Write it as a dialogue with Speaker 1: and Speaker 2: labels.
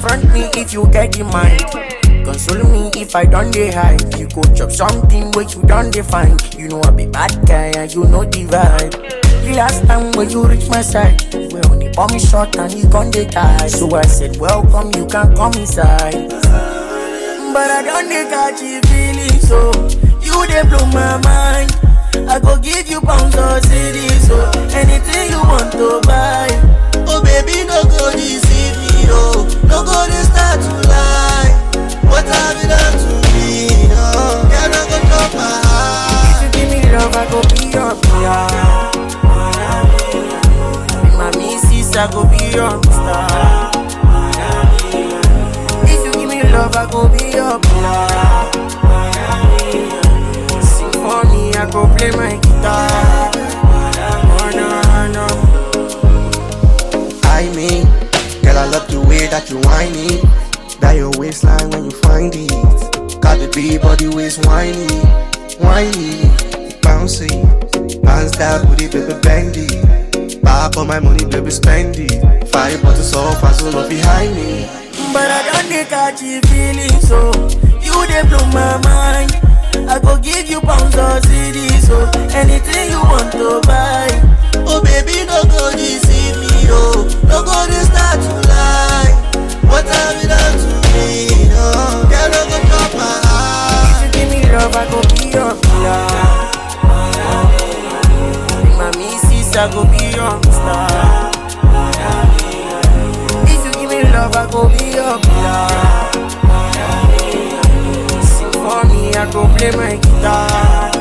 Speaker 1: confront me if you get the mind. Console me if I don't dey hide. You go chop something where you don't define. You know I be bad guy and you know the vibe. The last time when you reach my side, we only bomb me short and you gon' dey die. So I said, welcome, you can come inside. But I don't dey catch you feeling so. You dey blow my mind. I go give you pounds or cities, so anything you want to buy.
Speaker 2: Oh baby, no go deceive me, oh. No go dey start to lie. What have you done to me, oh? Girl, no go drop my heart.
Speaker 1: If you give me love, I go be your PR. Be my missus, I go be your star. If you give me love, I go be your PR. Sing for me, I go play my guitar. Oh no, no.
Speaker 2: I mean, girl, I love the way that you whine it. That your waistline when you find it. Got the big body waist whiny, whiny, bouncy. Bounce that booty, baby, bend it. Pop on my money, baby, spend it. Five bottles of fast love behind me.
Speaker 1: But I don't dey catch you feeling so. You dey blow my mind. I go give you pounds or cities, so anything you want to buy.
Speaker 2: Oh baby, no go deceive me, oh. No go dey start to lie. What have you done to me, oh? Girl, no go drop my heart.
Speaker 1: If you give me love, I go be your pillar. Be my missus, I go be your star. If you give me love, I go be your pillar. Sing for me, I go play my guitar.